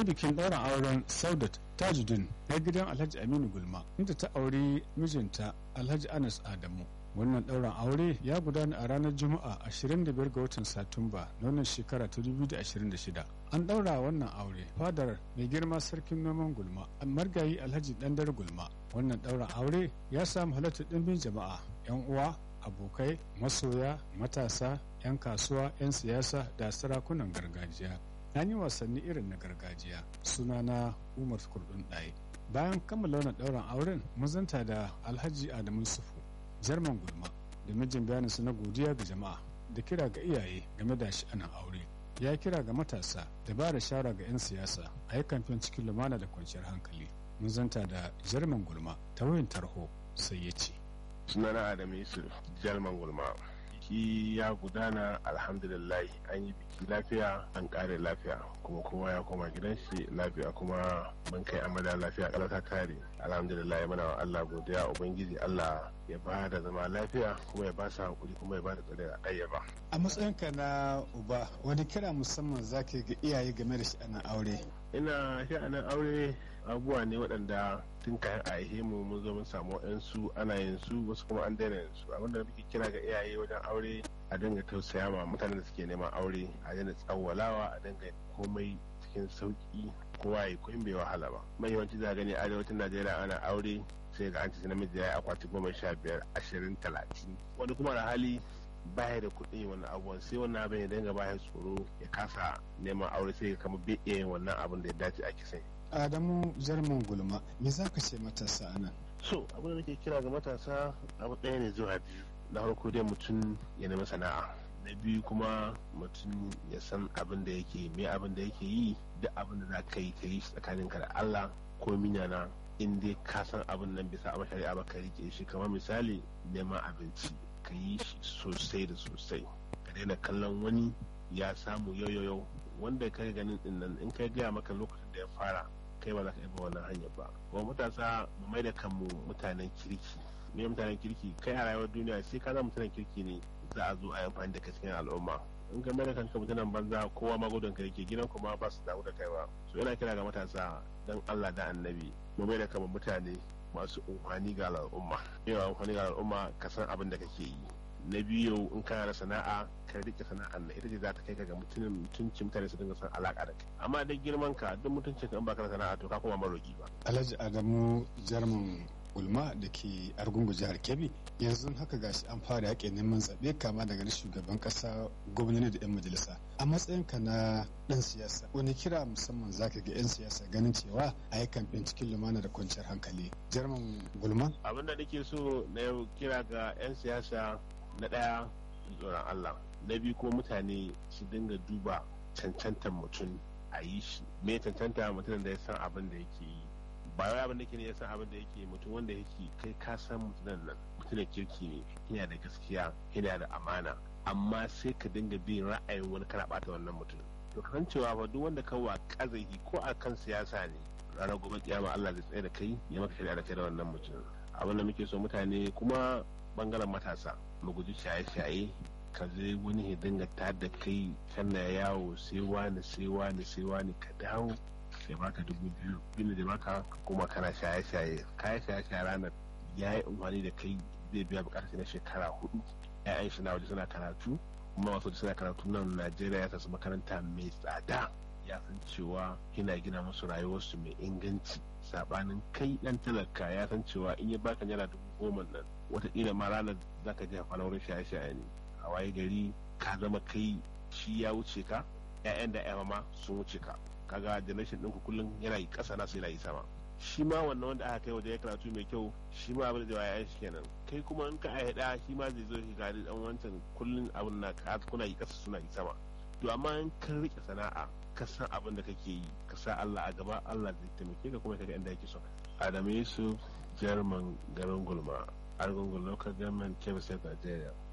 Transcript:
bikin ɗaurin auren saudat tajuddin na gidan alhaji aminu gulma inda ta auri mijinta alhaji anas adamu wannan ɗaurin aure ya gudana a ranar juma'a 25 ga watan satumba na wannan shekara ta 2026 an ɗaura wannan aure fadar mai girma sarkin noman gulma margayi alhaji ɗandar gulma wannan ɗaurin aure ya samu halartar ɗimbin jama'a 'yan uwa abokai masoya matasa 'yan kasuwa 'yan siyasa da sarakunan gargajiya an yi wasanni irin na gargajiya sunana umar kurdun ɗaya bayan kammala wannan ɗaurin auren muzanta da alhaji adamu sufu jarman gulma da mijin bayaninsu na godiya ga jama'a da kira ga iyaye game da sha'anin aure ya kira ga matasa da ba da shara ga 'yan siyasa a yi kamfen cikin lumana da kwanciyar hankali muzanta da jarman gulma ta wayan tarho sai ya ce sunana adam yusuf jalman gulma biki ya gudana alhamdulillah an yi biki lafiya an kare lafiya kuma kowa ya koma gidan shi lafiya kuma mun kai amada lafiya kala ta kare alhamdulillah muna wa Allah godiya ubangiji Allah ya ba da zama lafiya kuma ya ba su hakuri kuma ya ba da tsare a ɗayyaba. a matsayinka na uba wani kira musamman zaka ga iyaye game da sha'anin aure ina sha'anin aure abubuwa ne waɗanda tun kayan a yi mu mun zo mun samu su ana yin su wasu kuma an daina yin su abinda muke kira ga iyaye wajen aure a dinga tausaya ma mutanen da suke neman aure a daina tsawwalawa a dinga komai cikin sauki kowa ya koyin bai wahala ba mai yawanci za gani arewacin najeriya ana aure sai ga an ci namiji ya yi akwati goma sha biyar ashirin talatin wani kuma da hali baya da kuɗi wannan abubuwan sai wannan abin ya dinga baya tsoro ya kasa neman aure sai ya kama bai iya yin wannan abin da ya dace a kisan adamu jarman gulma me za ka ce matasa anan so abin da nake kira ga matasa abu ɗaya ne zuwa biyu na farko dai mutum ya nemi sana'a na biyu kuma mutum ya san abin da yake me abin da yake yi duk abin da za ka yi ka yi tsakaninka da Allah ko minyana in dai ka san abin nan bisa a shari'a ba ka rike shi kamar misali neman abinci ka yi shi sosai da sosai ka daina kallon wani ya samu yau yau wanda kai ganin din nan in kai gaya maka lokacin da ya fara kai ba za ka ba wannan hanyar ba kuma matasa mu mai da kanmu mutanen kirki me mutanen kirki kai a rayuwar duniya sai ka zama mutanen kirki ne za a zo a yi amfani da ka cikin al'umma in ka mai da kanka mutanen banza kowa ma gudun ka yake gidan kuma ba su damu da kai ba so yana kira ga matasa dan Allah da annabi mu mai da kanmu mutane masu umfani ga al'umma yawa umfani ga al'umma ka san abin da kake yi na biyu in kana da sana'a ka rike sana'ar na ita ce za ta kai ka ga mutumin mutunci mutane su dinga san alaka da kai amma dai girman ka duk mutuncin ka in baka da sana'a to ka koma maroki ba alhaji adamu jarman ulma da ke argungu jihar kebbi yanzu haka gashi an fara yaƙin neman zaɓe kama daga na shugaban ƙasa gwamnati da 'yan majalisa a matsayinka na ɗan siyasa wani kira musamman zaka ga 'yan siyasa ganin cewa a yi kamfen cikin lumana da kwanciyar hankali jarman gulma abin da nake so na yau kira ga 'yan siyasa na ɗaya tsoron Allah na biyu ko mutane su dinga duba cancantar mutum a yi shi me cancanta mutum da ya san abin da yake yi ba wai abin da yake ne ya san abin da yake mutum wanda yake kai ka san mutumin nan mutumin kirki ne yana da gaskiya yana da amana amma sai ka dinga bin ra'ayin wani kana bata wannan mutum to kasancewa fa duk wanda ka wa kazahi ko a kan siyasa ne ranar gobe kiyama Allah zai tsaye da kai ya maka shari'a da kai da wannan mutum abin da muke so mutane kuma bangaren matasa mu guji shaye-shaye ka zai wani ya dinga ta da kai kana yawo sai wani sai wani sai wani ka dawo sai baka dubu biyu bin da baka kuma kana shaye-shaye kayan shaye-shaye ranar ya yi amfani da kai zai biya bukatar na shekara hudu ya'yan shi na waje suna karatu kuma masu suna karatu nan najeriya ya tasu makaranta mai tsada ya san cewa yana gina musu rayuwarsu mai inganci sabanin kai dan talaka ya san cewa in ya baka naira dubu goma nan wataƙila ma ranar za ka je a wurin shaye-shaye ne a waye gari ka zama kai shi ya wuce ka 'ya'yan da 'ya ma sun wuce ka kaga generation ɗinku kullum yana yi ƙasa na sai yi sama shi ma wannan wanda aka kai waje ya karatu mai kyau shi ma abin da zai ya shi kenan kai kuma in ka aihada shi ma zai zo shi gari dan wancan kullum abin na ka kuna yi ƙasa suna yi sama to amma in ka rike sana'a ka san abin da kake yi ka sa Allah a gaba Allah zai taimake ka kuma ka ga inda yake so Adamu Yusuf German garin Gulma Argungun Local Government Kebbi State Nigeria